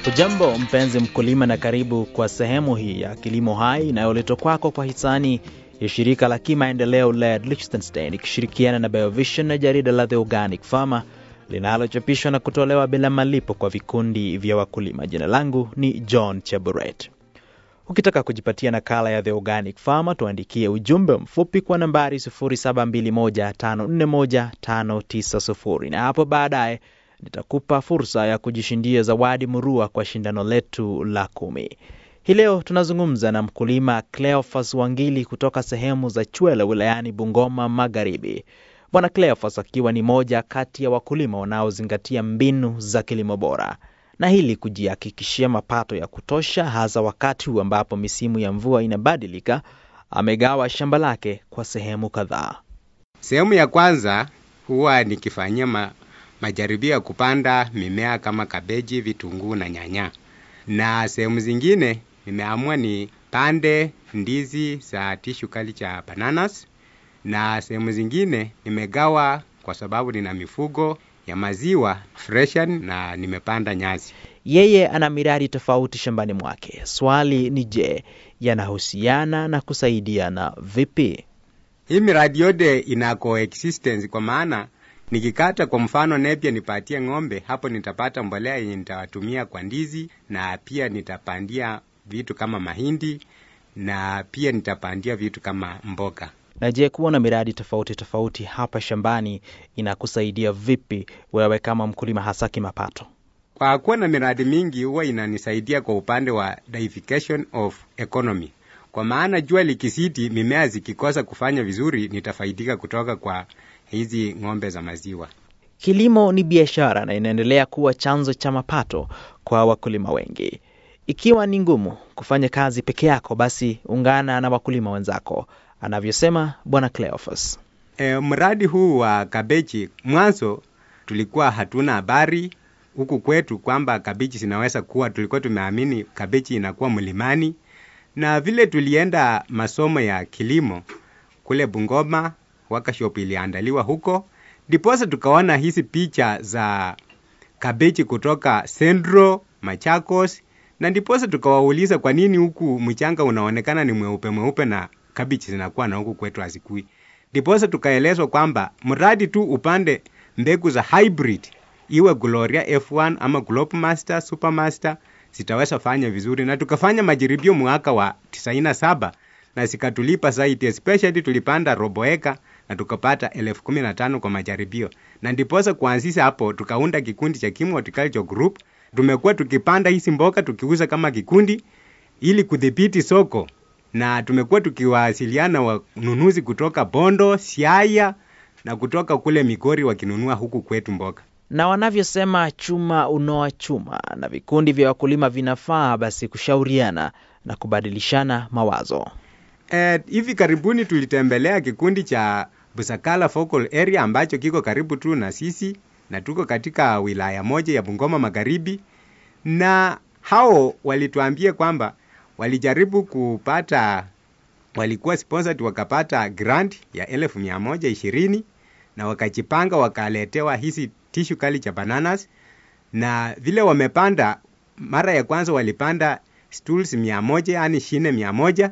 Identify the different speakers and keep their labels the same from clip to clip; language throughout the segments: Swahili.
Speaker 1: Hujambo mpenzi mkulima, na karibu kwa sehemu hii ya Kilimo Hai inayoletwa kwako kwa hisani ya shirika la kimaendeleo LED Liechtenstein ikishirikiana na Biovision na jarida la The Organic Farmer linalochapishwa na kutolewa bila malipo kwa vikundi vya wakulima. Jina langu ni John Cheburet. Ukitaka kujipatia nakala ya The Organic Farmer, tuandikie ujumbe mfupi kwa nambari 0721541590 na hapo baadaye nitakupa fursa ya kujishindia zawadi murua kwa shindano letu la kumi. Hii leo tunazungumza na mkulima Cleophas Wangili kutoka sehemu za Chwele wilayani Bungoma Magharibi. Bwana Cleophas akiwa ni moja kati ya wakulima wanaozingatia mbinu za kilimo bora na hili kujihakikishia mapato ya kutosha, hasa wakati huu ambapo misimu ya mvua inabadilika. Amegawa shamba lake kwa sehemu kadhaa.
Speaker 2: Sehemu ya kwanza huwa nikifanyia ma, majaribio ya kupanda mimea kama kabeji, vitunguu na nyanya, na sehemu zingine nimeamua ni pande ndizi za tishu kali cha bananas, na sehemu zingine nimegawa kwa sababu nina mifugo ya maziwa freshan na nimepanda nyasi.
Speaker 1: Yeye ana miradi tofauti shambani mwake. Swali ni je, yanahusiana na kusaidiana vipi?
Speaker 2: Hii miradi yote ina coexistence kwa maana nikikata kwa mfano nepia nipatie ng'ombe, hapo nitapata mbolea yenye nitawatumia kwa ndizi, na pia nitapandia vitu kama mahindi, na pia nitapandia vitu kama mboga.
Speaker 1: Na je, kuwa na miradi tofauti tofauti hapa shambani inakusaidia vipi wewe kama mkulima, hasa kimapato?
Speaker 2: Kwa kuwa na miradi mingi huwa inanisaidia kwa upande wa diversification of economy, kwa maana jua likisiti, mimea zikikosa kufanya vizuri, nitafaidika kutoka kwa hizi ng'ombe za maziwa.
Speaker 1: Kilimo ni biashara na inaendelea kuwa chanzo cha mapato kwa wakulima wengi. Ikiwa ni ngumu kufanya kazi peke yako, basi ungana na wakulima wenzako, anavyosema Bwana Cleophas.
Speaker 2: E, mradi huu wa kabeji, mwanzo tulikuwa hatuna habari huku kwetu kwamba kabeji zinaweza kuwa, tulikuwa tumeamini kabeji inakuwa mlimani, na vile tulienda masomo ya kilimo kule Bungoma, workshop iliandaliwa huko, ndiposa tukaona hizi picha za kabeji kutoka Central Machakos, na ndiposa tukawauliza kwa nini huku mchanga unaonekana ni mweupe mweupe na kabeji zinakuwa na huku kwetu hazikui. Ndiposa tukaelezwa kwamba mradi tu upande mbegu za hybrid, iwe Gloria F1 ama Globemaster, Supermaster zitaweza fanya vizuri, na tukafanya majaribio mwaka wa 97 na zikatulipa zaidi, especially tulipanda robo eka na tukapata elfu kumi na tano kwa majaribio, na ndiposa kuanzisha hapo tukaunda kikundi cha Kim Horticulture Group. Tumekuwa tukipanda hizi mboga tukiuza kama kikundi ili kudhibiti soko, na tumekuwa tukiwasiliana wanunuzi kutoka Bondo, Siaya na kutoka kule Migori wakinunua huku kwetu mboga
Speaker 1: na wanavyosema chuma unoa chuma, na vikundi vya wakulima vinafaa basi kushauriana na kubadilishana mawazo.
Speaker 2: Eh, hivi karibuni tulitembelea kikundi cha Busakala Focal Area ambacho kiko karibu tu na sisi na tuko katika wilaya moja ya Bungoma Magharibi, na hao walituambia kwamba walijaribu kupata, walikuwa sponsored wakapata grant ya elfu mia moja ishirini na wakajipanga wakaletewa hizi tishu kali cha bananas, na vile wamepanda, mara ya kwanza walipanda stools mia moja yani shine mia moja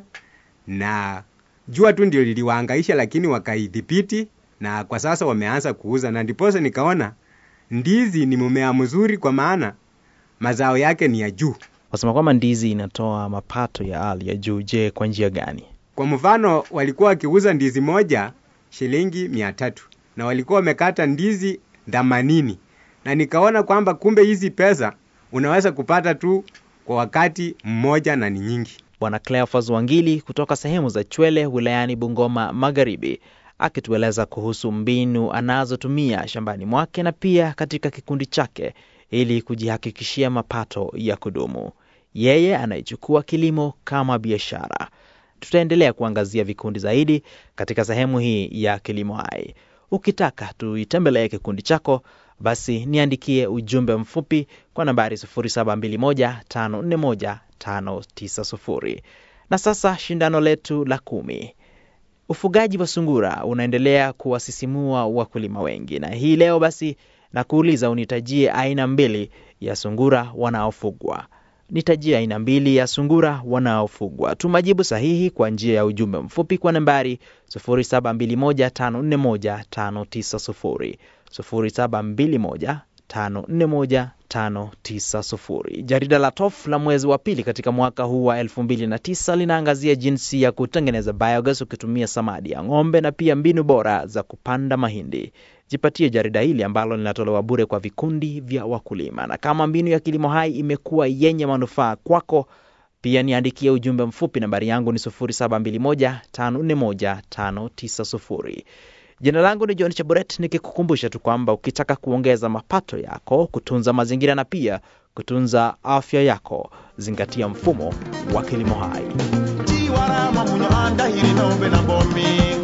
Speaker 2: na jua tu ndio liliwaangaisha, lakini wakaidhibiti na kwa sasa wameanza kuuza, na ndiposa nikaona ndizi ni mmea mzuri, kwa maana mazao yake ni ya juu.
Speaker 1: Wasema kwamba ndizi inatoa mapato ya hali ya juu. Je, kwa njia gani?
Speaker 2: Kwa mfano, walikuwa wakiuza ndizi moja shilingi mia tatu na walikuwa wamekata ndizi themanini na nikaona kwamba kumbe hizi pesa unaweza kupata tu kwa wakati mmoja na ni nyingi.
Speaker 1: Bwana Cleophas Wangili kutoka sehemu za Chwele wilayani Bungoma Magharibi akitueleza kuhusu mbinu anazotumia shambani mwake na pia katika kikundi chake ili kujihakikishia mapato ya kudumu. Yeye anaichukua kilimo kama biashara. Tutaendelea kuangazia vikundi zaidi katika sehemu hii ya Kilimo Hai. Ukitaka tuitembelee kikundi chako, basi niandikie ujumbe mfupi kwa nambari 0721541590. Na sasa shindano letu la kumi. Ufugaji wa sungura unaendelea kuwasisimua wakulima wengi, na hii leo basi na kuuliza unitajie aina mbili ya sungura wanaofugwa. Nitajia aina mbili ya sungura wanaofugwa. Tuma jibu sahihi kwa njia ya ujumbe mfupi kwa nambari 0721541590 0721541590. Jarida la TOF la mwezi wa pili katika mwaka huu wa 2009 linaangazia jinsi ya kutengeneza biogas ukitumia samadi ya ng'ombe na pia mbinu bora za kupanda mahindi. Jipatie jarida hili ambalo linatolewa bure kwa vikundi vya wakulima, na kama mbinu ya kilimo hai imekuwa yenye manufaa kwako, pia niandikie ujumbe mfupi. Nambari yangu ni 0721541590. Jina langu ni John Chaburet, nikikukumbusha tu kwamba ukitaka kuongeza mapato yako, kutunza mazingira na pia kutunza afya yako, zingatia mfumo wa kilimo hai.
Speaker 3: tiwarama munyo andahiri nombe na bomi